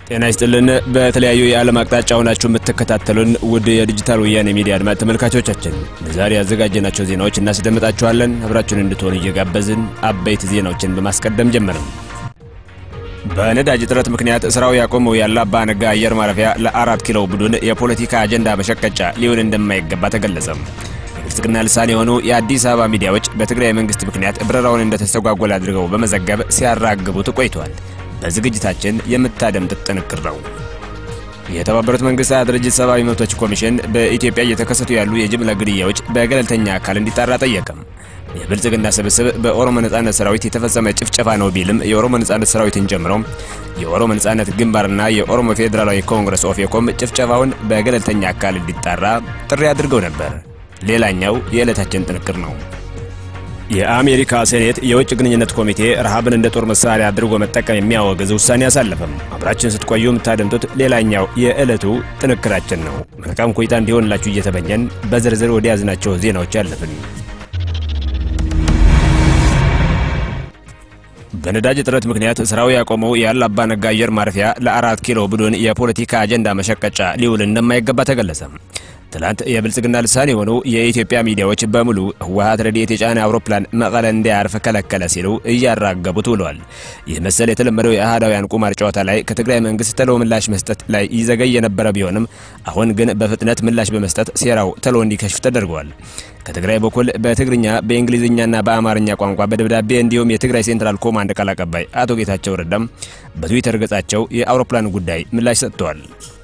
ጤና ይስጥልን። በተለያዩ የዓለም አቅጣጫ ሆናችሁ የምትከታተሉን ውድ የዲጂታል ወያኔ ሚዲያ አድማጭ ተመልካቾቻችን ለዛሬ ያዘጋጀናቸው ዜናዎች እናስደምጣችኋለን። አብራችሁን እንድትሆኑ እየጋበዝን አበይት ዜናዎችን በማስቀደም ጀመርን። በነዳጅ እጥረት ምክንያት ስራው ያቆመው የአላባ ነጋ አየር ማረፊያ ለአራት ኪሎ ቡድን የፖለቲካ አጀንዳ መሸቀጫ ሊሆን እንደማይገባ ተገለጸም። የብልጽግና ልሳን የሆኑ የአዲስ አበባ ሚዲያዎች በትግራይ መንግስት ምክንያት በረራውን እንደተስተጓጎለ አድርገው በመዘገብ ሲያራግቡት ቆይቷል። በዝግጅታችን የምታደምጡት ጥንቅር ነው። የተባበሩት መንግስታት ድርጅት ሰብአዊ መብቶች ኮሚሽን በኢትዮጵያ እየተከሰቱ ያሉ የጅምላ ግድያዎች በገለልተኛ አካል እንዲጣራ ጠየቀም። የብልጽግና ስብስብ በኦሮሞ ነጻነት ሰራዊት የተፈጸመ ጭፍጨፋ ነው ቢልም የኦሮሞ ነጻነት ሰራዊትን ጨምሮ የኦሮሞ ነጻነት ግንባርና የኦሮሞ ፌዴራላዊ ኮንግረስ ኦፌኮም ጭፍጨፋውን በገለልተኛ አካል እንዲጣራ ጥሪ አድርገው ነበር። ሌላኛው የዕለታችን ጥንቅር ነው። የአሜሪካ ሴኔት የውጭ ግንኙነት ኮሚቴ ረሃብን እንደ ጦር መሳሪያ አድርጎ መጠቀም የሚያወግዝ ውሳኔ አሳለፈም። አብራችን ስትቆዩ የምታደምጡት ሌላኛው የዕለቱ ጥንክራችን ነው። መልካም ቆይታ እንዲሆንላችሁ እየተመኘን በዝርዝር ወደ ያዝናቸው ዜናዎች አለፍን። በነዳጅ እጥረት ምክንያት ስራው ያቆመው የአላባ ነጋ አየር ማረፊያ ለአራት ኪሎ ቡድን የፖለቲካ አጀንዳ መሸቀጫ ሊውል እንደማይገባ ተገለጸ። ትላንት የብልጽግና ልሳን የሆኑ የኢትዮጵያ ሚዲያዎች በሙሉ ህወሓት ረድኤት የጫነ አውሮፕላን መቀለ እንዳያርፍ ከለከለ ሲሉ እያራገቡት ውለዋል። ይህ መሰል የተለመደው የአህዳውያን ቁማር ጨዋታ ላይ ከትግራይ መንግስት ተሎ ምላሽ መስጠት ላይ ይዘገይ የነበረ ቢሆንም አሁን ግን በፍጥነት ምላሽ በመስጠት ሴራው ተሎ እንዲከሽፍ ተደርገዋል። ከትግራይ በኩል በትግርኛ በእንግሊዝኛና በአማርኛ ቋንቋ በደብዳቤ እንዲሁም የትግራይ ሴንትራል ኮማንድ ቃል አቀባይ አቶ ጌታቸው ረዳም በትዊተር ገጻቸው የአውሮፕላኑ ጉዳይ ምላሽ ሰጥተዋል።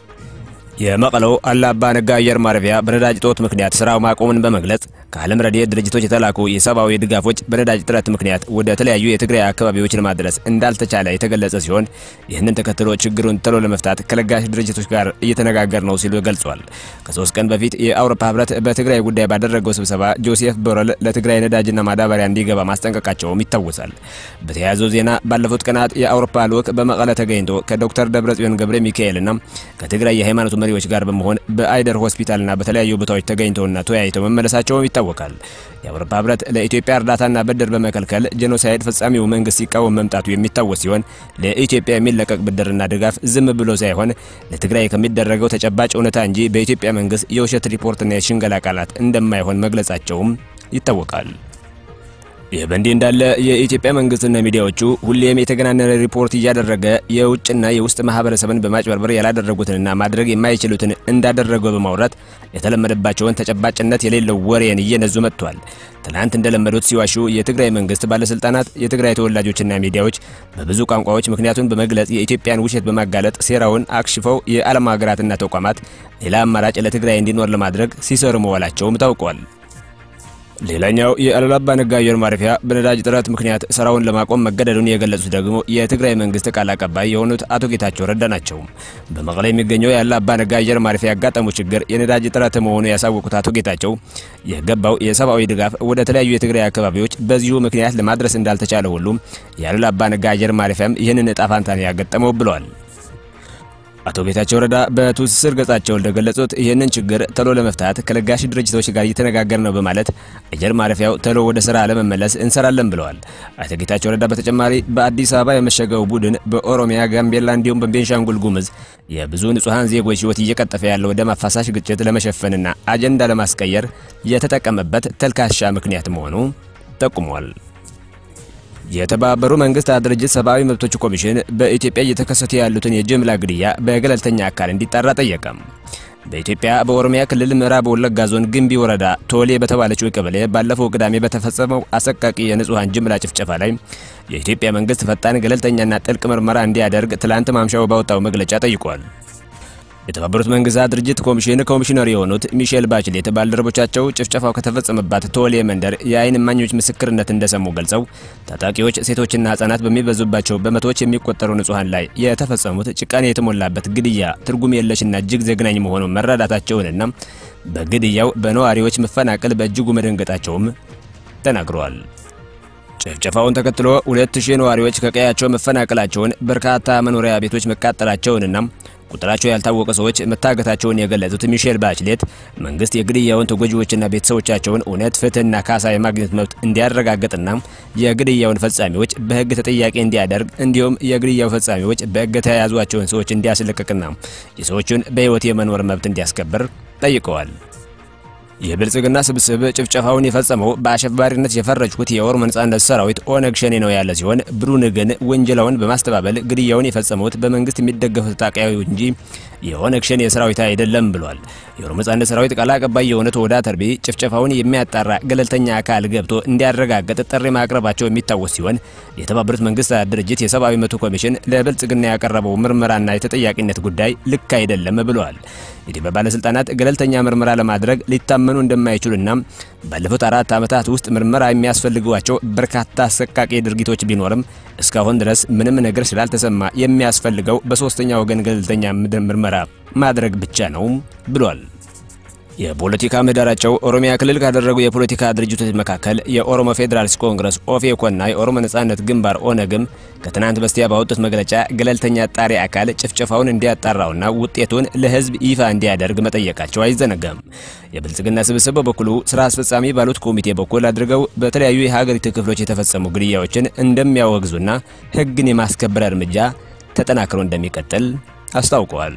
የመቀለው አላባ ነጋ አየር ማረፊያ በነዳጅ እጦት ምክንያት ስራው ማቆምን በመግለጽ ከዓለም ረድኤት ድርጅቶች የተላኩ የሰብአዊ ድጋፎች በነዳጅ እጥረት ምክንያት ወደ ተለያዩ የትግራይ አካባቢዎች ለማድረስ እንዳልተቻለ የተገለጸ ሲሆን ይህንን ተከትሎ ችግሩን ተሎ ለመፍታት ከለጋሽ ድርጅቶች ጋር እየተነጋገር ነው ሲሉ ገልጿል። ከሶስት ቀን በፊት የአውሮፓ ህብረት በትግራይ ጉዳይ ባደረገው ስብሰባ ጆሴፍ ቦረል ለትግራይ ነዳጅና ማዳበሪያ እንዲገባ ማስጠንቀቃቸውም ይታወሳል። በተያያዘው ዜና ባለፉት ቀናት የአውሮፓ ልዑክ በመቀለ ተገኝቶ ከዶክተር ደብረጽዮን ገብረ ሚካኤልና ከትግራይ የሃይማኖት መሪዎች ጋር በመሆን በአይደር ሆስፒታልና በተለያዩ ቦታዎች ተገኝተውና ተወያይተው መመለሳቸውም ይታወቃል። የአውሮፓ ህብረት ለኢትዮጵያ እርዳታና ብድር በመከልከል ጄኖሳይድ ፈጻሚው መንግስት ሲቃወም መምጣቱ የሚታወስ ሲሆን ለኢትዮጵያ የሚለቀቅ ብድርና ድጋፍ ዝም ብሎ ሳይሆን ለትግራይ ከሚደረገው ተጨባጭ እውነታ እንጂ በኢትዮጵያ መንግስት የውሸት ሪፖርትና የሽንገላ ቃላት እንደማይሆን መግለጻቸውም ይታወቃል። ይህ በእንዲህ እንዳለ የኢትዮጵያ መንግስትና ሚዲያዎቹ ሁሌም የተገናነነ ሪፖርት እያደረገ የውጭና የውስጥ ማህበረሰብን በማጭበርበር ያላደረጉትንና ማድረግ የማይችሉትን እንዳደረገ በማውራት የተለመደባቸውን ተጨባጭነት የሌለው ወሬን እየነዙ መጥቷል። ትናንት እንደለመዱት ሲዋሹ የትግራይ መንግስት ባለስልጣናት፣ የትግራይ ተወላጆችና ሚዲያዎች በብዙ ቋንቋዎች ምክንያቱን በመግለጽ የኢትዮጵያን ውሸት በማጋለጥ ሴራውን አክሽፈው የዓለም ሀገራትና ተቋማት ሌላ አማራጭ ለትግራይ እንዲኖር ለማድረግ ሲሰሩ መዋላቸውም ታውቋል። ሌላኛው የአላባ ነጋ አየር ማረፊያ በነዳጅ እጥረት ምክንያት ስራውን ለማቆም መገደዱን የገለጹት ደግሞ የትግራይ መንግስት ቃል አቀባይ የሆኑት አቶ ጌታቸው ረዳ ናቸው። በመቀለ የሚገኘው የአላባ ነጋ አየር ማረፊያ ያጋጠመው ችግር የነዳጅ እጥረት መሆኑ ያሳወቁት አቶ ጌታቸው የገባው የሰብአዊ ድጋፍ ወደ ተለያዩ የትግራይ አካባቢዎች በዚሁ ምክንያት ለማድረስ እንዳልተቻለ ሁሉ የአላባ ነጋ አየር ማረፊያም ይህንን እጣ ፋንታን ያገጠመው ብለዋል። አቶ ጌታቸው ረዳ በትስስር ገጻቸው እንደገለጹት ይህንን ችግር ተሎ ለመፍታት ከለጋሽ ድርጅቶች ጋር እየተነጋገር ነው በማለት አየር ማረፊያው ተሎ ወደ ስራ ለመመለስ እንሰራለን ብለዋል። አቶ ጌታቸው ረዳ በተጨማሪ በአዲስ አበባ የመሸገው ቡድን በኦሮሚያ፣ ጋምቤላ እንዲሁም በቤንሻንጉል ጉሙዝ የብዙ ንጹሐን ዜጎች ህይወት እየቀጠፈ ያለው ደም አፋሳሽ ግጭት ለመሸፈንና አጀንዳ ለማስቀየር የተጠቀመበት ተልካሻ ምክንያት መሆኑ ጠቁሟል። የተባበሩ መንግስታት ድርጅት ሰብአዊ መብቶች ኮሚሽን በኢትዮጵያ እየተከሰቱ ያሉትን የጅምላ ግድያ በገለልተኛ አካል እንዲጣራ ጠየቀም። በኢትዮጵያ በኦሮሚያ ክልል ምዕራብ ወለጋ ዞን ግንቢ ወረዳ ቶሌ በተባለችው ቀበሌ ባለፈው ቅዳሜ በተፈጸመው አሰቃቂ የንጹሐን ጅምላ ጭፍጨፋ ላይ የኢትዮጵያ መንግስት ፈጣን ገለልተኛና ጥልቅ ምርመራ እንዲያደርግ ትላንት ማምሻው ባወጣው መግለጫ ጠይቋል። የተባበሩት መንግስታት ድርጅት ኮሚሽን ኮሚሽነር የሆኑት ሚሼል ባችሌት ባልደረቦቻቸው ጭፍጨፋው ከተፈጸመባት ቶሌ መንደር የአይን እማኞች ምስክርነት እንደሰሙ ገልጸው ታጣቂዎች ሴቶችና ህጻናት በሚበዙባቸው በመቶዎች የሚቆጠሩ ንጹሐን ላይ የተፈጸሙት ጭካኔ የተሞላበት ግድያ ትርጉም የለሽና እጅግ ዘግናኝ መሆኑን መረዳታቸውንና በግድያው በነዋሪዎች መፈናቀል በእጅጉ መደንገጣቸውም ተናግረዋል። ጭፍጨፋውን ተከትሎ ሁለት ሺህ ነዋሪዎች ከቀያቸው መፈናቀላቸውን፣ በርካታ መኖሪያ ቤቶች መቃጠላቸውንና ቁጥራቸው ያልታወቀ ሰዎች መታገታቸውን የገለጹት ሚሼል ባችሌት መንግስት የግድያውን ተጎጂዎችና ቤተሰቦቻቸውን እውነት፣ ፍትህና ካሳ የማግኘት መብት እንዲያረጋግጥና የግድያውን ፈጻሚዎች በህግ ተጠያቂ እንዲያደርግ እንዲሁም የግድያው ፈጻሚዎች በእገታ የያዟቸውን ሰዎች እንዲያስለቅቅና የሰዎቹን በህይወት የመኖር መብት እንዲያስከብር ጠይቀዋል። የብልጽግና ስብስብ ጭፍጨፋውን የፈጸመው በአሸባሪነት የፈረጅኩት የኦሮሞ ነጻነት ሰራዊት ኦነግ ሸኔ ነው ያለ ሲሆን ቡድኑ ግን ውንጀላውን በማስተባበል ግድያውን የፈጸሙት በመንግስት የሚደገፉት ታጣቂዎች እንጂ የኦነግ ሸኔ ሰራዊት አይደለም ብሏል። የኦሮሞ ነጻነት ሰራዊት ቃል አቀባይ የሆኑት ኦዳ ተርቢ ጭፍጨፋውን የሚያጣራ ገለልተኛ አካል ገብቶ እንዲያረጋግጥ ጥሪ ማቅረባቸው የሚታወስ ሲሆን የተባበሩት መንግስታት ድርጅት የሰብአዊ መብት ኮሚሽን ለብልጽግና ያቀረበው ምርመራና የተጠያቂነት ጉዳይ ልክ አይደለም ብለዋል። የኢትዮጵያ ባለስልጣናት ገለልተኛ ምርመራ ለማድረግ ሊታመኑ እንደማይችሉና ባለፉት አራት ዓመታት ውስጥ ምርመራ የሚያስፈልጓቸው በርካታ አሰቃቂ ድርጊቶች ቢኖርም እስካሁን ድረስ ምንም ነገር ስላልተሰማ የሚያስፈልገው በሶስተኛ ወገን ገለልተኛ ምርመራ ማድረግ ብቻ ነው ብሏል። የፖለቲካ ምህዳራቸው ኦሮሚያ ክልል ካደረጉ የፖለቲካ ድርጅቶች መካከል የኦሮሞ ፌዴራሊስት ኮንግረስ ኦፌኮና የኦሮሞ ነጻነት ግንባር ኦነግም ከትናንት በስቲያ ባወጡት መግለጫ ገለልተኛ አጣሪ አካል ጭፍጨፋውን እንዲያጣራውና ውጤቱን ለሕዝብ ይፋ እንዲያደርግ መጠየቃቸው አይዘነጋም። የብልጽግና ስብስብ በበኩሉ ስራ አስፈጻሚ ባሉት ኮሚቴ በኩል አድርገው በተለያዩ የሀገሪቱ ክፍሎች የተፈጸሙ ግድያዎችን እንደሚያወግዙና ሕግን የማስከበር እርምጃ ተጠናክሮ እንደሚቀጥል አስታውቀዋል።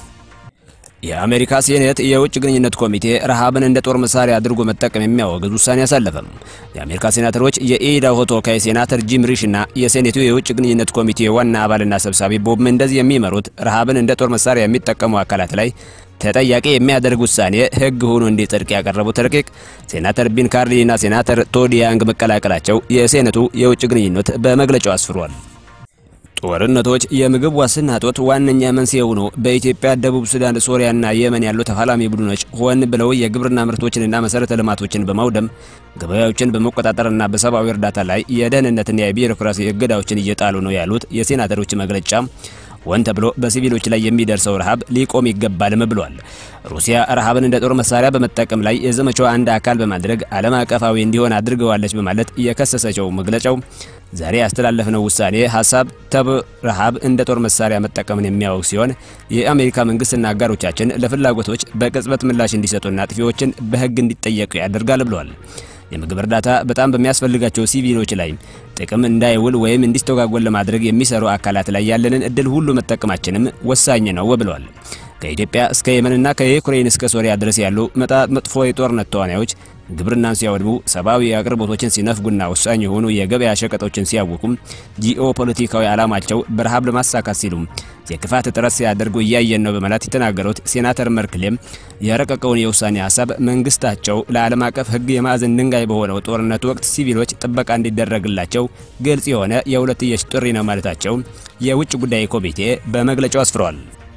የአሜሪካ ሴኔት የውጭ ግንኙነት ኮሚቴ ረሃብን እንደ ጦር መሳሪያ አድርጎ መጠቀም የሚያወግዝ ውሳኔ አሳለፈም። የአሜሪካ ሴናተሮች የኢዳሆ ተወካይ ሴናተር ጂም ሪሽ እና የሴኔቱ የውጭ ግንኙነት ኮሚቴ ዋና አባልና ሰብሳቢ ቦብ ሜንደዝ የሚመሩት ረሃብን እንደ ጦር መሳሪያ የሚጠቀሙ አካላት ላይ ተጠያቂ የሚያደርግ ውሳኔ ሕግ ሆኖ እንዲጸድቅ ያቀረቡት ረቂቅ ሴናተር ቢን ካርዲ እና ሴናተር ቶድ ያንግ መቀላቀላቸው የሴኔቱ የውጭ ግንኙነት በመግለጫው አስፍሯል። ጦርነቶች የምግብ ዋስትና እጦት ዋነኛ መንስኤ ሆኖ በኢትዮጵያ፣ ደቡብ ሱዳን፣ ሶሪያና የመን ያሉ ተፋላሚ ቡድኖች ሆን ብለው የግብርና ምርቶችንና መሰረተ ልማቶችን በማውደም ገበያዎችን በመቆጣጠርና በሰብአዊ እርዳታ ላይ የደህንነትና የቢሮክራሲ እገዳዎችን እየጣሉ ነው ያሉት የሴናተሮች መግለጫ ሆን ተብሎ በሲቪሎች ላይ የሚደርሰው ረሃብ ሊቆም ይገባልም ብሏል። ሩሲያ ረሃብን እንደ ጦር መሳሪያ በመጠቀም ላይ የዘመቻው አንድ አካል በማድረግ ዓለም አቀፋዊ እንዲሆን አድርገዋለች በማለት የከሰሰችው መግለጫው ዛሬ ያስተላለፍነው ውሳኔ ሀሳብ ተብ ረሃብ እንደ ጦር መሳሪያ መጠቀምን የሚያወግ ሲሆን የአሜሪካ መንግስትና አጋሮቻችን ለፍላጎቶች በቅጽበት ምላሽ እንዲሰጡና አጥፊዎችን በሕግ እንዲጠየቁ ያደርጋል ብለዋል። የምግብ እርዳታ በጣም በሚያስፈልጋቸው ሲቪሎች ላይ ጥቅም እንዳይውል ወይም እንዲስተጓጎል ለማድረግ የሚሰሩ አካላት ላይ ያለንን እድል ሁሉ መጠቀማችንም ወሳኝ ነው ብለዋል። ከኢትዮጵያ እስከ የመንና ከዩክሬን እስከ ሶሪያ ድረስ ያሉ መጥፎ የጦርነት ተዋናዮች ግብርናን ሲያወድሙ፣ ሰብአዊ አቅርቦቶችን ሲነፍጉና ወሳኝ የሆኑ የገበያ ሸቀጦችን ሲያውቁም ጂኦ ፖለቲካዊ ዓላማቸው በረሃብ ለማሳካት ሲሉ የክፋት ጥረት ሲያደርጉ እያየን ነው በማለት የተናገሩት ሴናተር መርክሌም የረቀቀውን የውሳኔ ሀሳብ መንግስታቸው ለዓለም አቀፍ ሕግ የማዕዘን ድንጋይ በሆነው ጦርነት ወቅት ሲቪሎች ጥበቃ እንዲደረግላቸው ግልጽ የሆነ የሁለትዮሽ ጥሪ ነው ማለታቸው የውጭ ጉዳይ ኮሚቴ በመግለጫው አስፍሯል።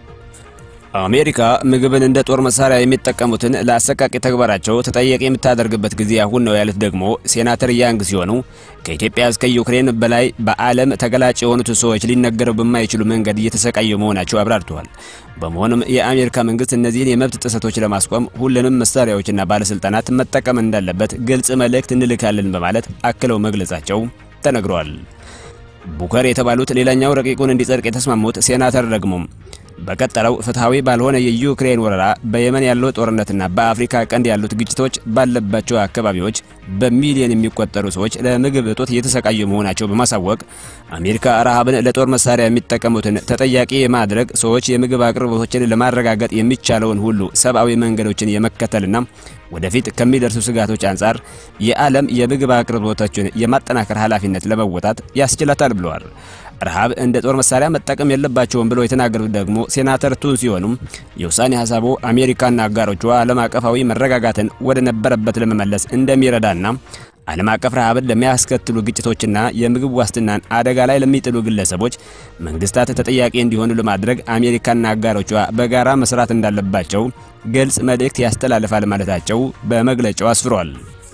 አሜሪካ ምግብን እንደ ጦር መሳሪያ የሚጠቀሙትን ለአሰቃቂ ተግባራቸው ተጠያቂ የምታደርግበት ጊዜ አሁን ነው ያሉት ደግሞ ሴናተር ያንግ ሲሆኑ ከኢትዮጵያ እስከ ዩክሬን በላይ በዓለም ተገላጭ የሆኑት ሰዎች ሊነገረው በማይችሉ መንገድ እየተሰቃዩ መሆናቸው አብራርተዋል። በመሆኑም የአሜሪካ መንግስት እነዚህን የመብት ጥሰቶች ለማስቆም ሁሉንም መሳሪያዎችና ባለስልጣናት መጠቀም እንዳለበት ግልጽ መልእክት እንልካለን በማለት አክለው መግለጻቸው ተነግሯል። ቡከር የተባሉት ሌላኛው ረቂቁን እንዲጸድቅ የተስማሙት ሴናተር ደግሞ በቀጠለው ፍትሐዊ ባልሆነ የዩክሬን ወረራ በየመን ያለው ጦርነትና በአፍሪካ ቀንድ ያሉት ግጭቶች ባለባቸው አካባቢዎች በሚሊዮን የሚቆጠሩ ሰዎች ለምግብ እጦት እየተሰቃዩ መሆናቸው በማሳወቅ አሜሪካ ረሃብን ለጦር መሳሪያ የሚጠቀሙትን ተጠያቂ የማድረግ ሰዎች የምግብ አቅርቦቶችን ለማረጋገጥ የሚቻለውን ሁሉ ሰብአዊ መንገዶችን የመከተልና ወደፊት ከሚደርሱ ስጋቶች አንጻር የዓለም የምግብ አቅርቦቶችን የማጠናከር ኃላፊነት ለመወጣት ያስችላታል ብለዋል። ረሃብ እንደ ጦር መሳሪያ መጠቀም የለባቸውም ብለው የተናገሩት ደግሞ ሴናተር ቱን ሲሆኑም የውሳኔ ሀሳቡ አሜሪካና አጋሮቿ ዓለም አቀፋዊ መረጋጋትን ወደ ነበረበት ለመመለስ እንደሚረዳና ዓለም አቀፍ ረሃብን ለሚያስከትሉ ግጭቶችና የምግብ ዋስትናን አደጋ ላይ ለሚጥሉ ግለሰቦች መንግስታት ተጠያቂ እንዲሆኑ ለማድረግ አሜሪካና አጋሮቿ በጋራ መስራት እንዳለባቸው ግልጽ መልእክት ያስተላልፋል ማለታቸው በመግለጫው አስፍሯል።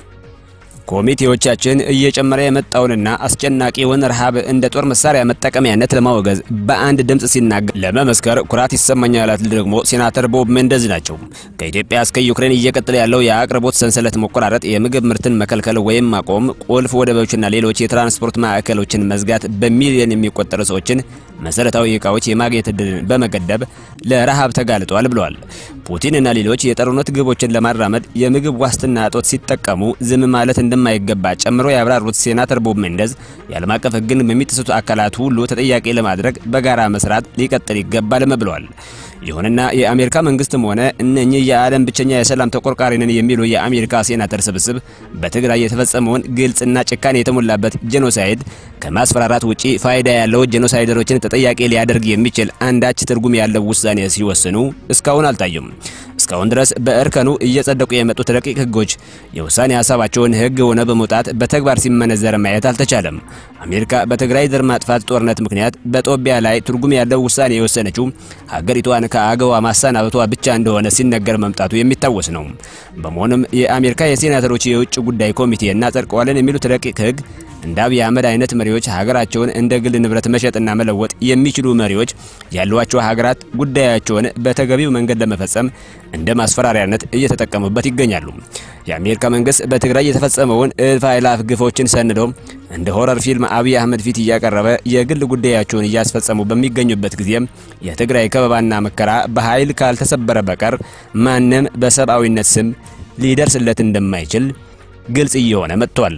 ኮሚቴዎቻችን እየጨመረ የመጣውንና አስጨናቂውን ረሃብ እንደ ጦር መሳሪያ መጠቀሚያነት ለማወገዝ በአንድ ድምፅ ሲናገር ለመመስከር ኩራት ይሰማኛል ያሉት ደግሞ ሴናተር ቦብ ሜንደዝ ናቸው። ከኢትዮጵያ እስከ ዩክሬን እየቀጠለ ያለው የአቅርቦት ሰንሰለት መቆራረጥ፣ የምግብ ምርትን መከልከል ወይም ማቆም፣ ቁልፍ ወደቦችና ሌሎች የትራንስፖርት ማዕከሎችን መዝጋት በሚሊዮን የሚቆጠሩ ሰዎችን መሰረታዊ ዕቃዎች የማግኘት እድልን በመገደብ ለረሃብ ተጋልጧል ብለዋል። ፑቲንና ሌሎች የጦርነት ግቦችን ለማራመድ የምግብ ዋስትና እጦት ሲጠቀሙ ዝም ማለት እንደማይገባ ጨምሮ ያብራሩት ሴናተር ቦብ ሜንደዝ የዓለም አቀፍ ሕግን በሚጥሱት አካላት ሁሉ ተጠያቂ ለማድረግ በጋራ መስራት ሊቀጥል ይገባልም ብለዋል። ይሁንና የአሜሪካ መንግስትም ሆነ እነኚህ የዓለም ብቸኛ የሰላም ተቆርቋሪ ነን የሚሉ የአሜሪካ ሴናተር ስብስብ በትግራይ የተፈጸመውን ግልጽና ጭካኔ የተሞላበት ጄኖሳይድ ከማስፈራራት ውጪ ፋይዳ ያለው ጄኖሳይደሮችን ተጠያቂ ሊያደርግ የሚችል አንዳች ትርጉም ያለው ውሳኔ ሲወስኑ እስካሁን አልታዩም። እስካሁን ድረስ በእርከኑ እየጸደቁ የመጡት ረቂቅ ህጎች የውሳኔ ሀሳባቸውን ህግ ሆነ በመውጣት በተግባር ሲመነዘር ማየት አልተቻለም። አሜሪካ በትግራይ ዘር ማጥፋት ጦርነት ምክንያት በጦቢያ ላይ ትርጉም ያለው ውሳኔ የወሰነችው ሀገሪቷን ከአገዋ ማሰናበቷ ብቻ እንደሆነ ሲነገር መምጣቱ የሚታወስ ነው። በመሆኑም የአሜሪካ የሴናተሮች የውጭ ጉዳይ ኮሚቴ እናጸድቀዋለን የሚሉት ረቂቅ ህግ እንደ አብይ አህመድ አይነት መሪዎች ሀገራቸውን እንደ ግል ንብረት መሸጥና መለወጥ የሚችሉ መሪዎች ያሏቸው ሀገራት ጉዳያቸውን በተገቢው መንገድ ለመፈጸም እንደ ማስፈራሪያነት እየተጠቀሙበት ይገኛሉ። የአሜሪካ መንግስት በትግራይ የተፈጸመውን እልፍ አእላፍ ግፎችን ሰንዶ እንደ ሆረር ፊልም አብይ አህመድ ፊት እያቀረበ የግል ጉዳያቸውን እያስፈጸሙ በሚገኙበት ጊዜም የትግራይ ከበባና መከራ በኃይል ካልተሰበረ በቀር ማንም በሰብአዊነት ስም ሊደርስለት እንደማይችል ግልጽ እየሆነ መጥቷል።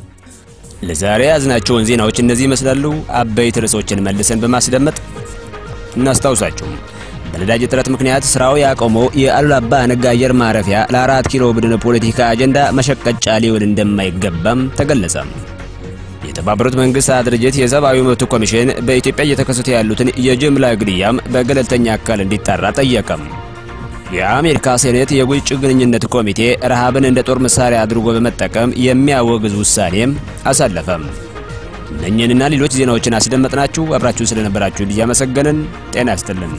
ለዛሬ ያዝናቸውን ዜናዎች እነዚህ ይመስላሉ። አበይት ርዕሶችን መልሰን በማስደመጥ እናስታውሳችሁ። በነዳጅ እጥረት ምክንያት ስራው ያቆመው የአሉላ አባ ነጋ አየር ማረፊያ ለአራት ኪሎ ቡድን ፖለቲካ አጀንዳ መሸቀጫ ሊውል እንደማይገባም ተገለጸ። የተባበሩት መንግስታት ድርጅት የሰብአዊ መብት ኮሚሽን በኢትዮጵያ እየተከሰቱ ያሉትን የጅምላ ግድያም በገለልተኛ አካል እንዲጣራ ጠየቀም። የአሜሪካ ሴኔት የውጭ ግንኙነት ኮሚቴ ረሃብን እንደ ጦር መሳሪያ አድርጎ በመጠቀም የሚያወግዝ ውሳኔም አሳለፈም። እነኝህንና ሌሎች ዜናዎችን አስደመጥናችሁ። አብራችሁን ስለነበራችሁ እያመሰገንን ጤና ያስጥልን።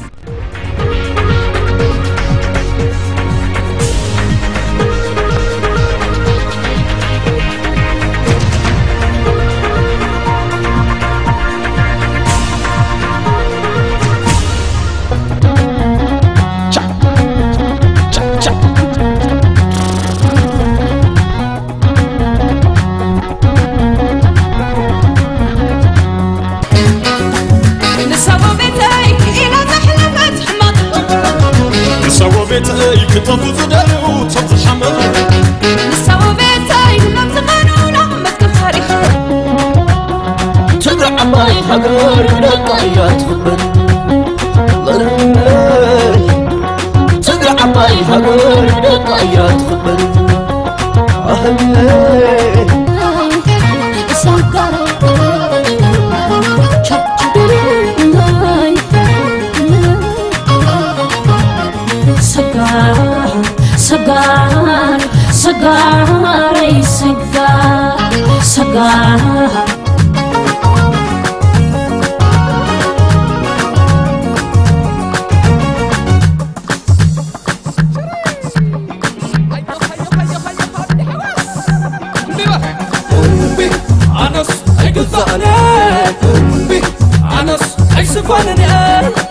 ቤተይ ክተፉ ዝደልዩ ሰብ ዝሓመድ ንሳቦ ቤተይ ናብ ዘመኑና መትከም ታሪክ ትግራይ ዓባይ ሃገር ደቃ እያ ትኽበር ትግራይ ዓባይ ሃገር ደቃ እያ ትኽበር ሰጋር ሰጋረይ ሰጋር ሰጋር ኣነስ ኣይግዛእነ ኣነስ ኣይስፋንን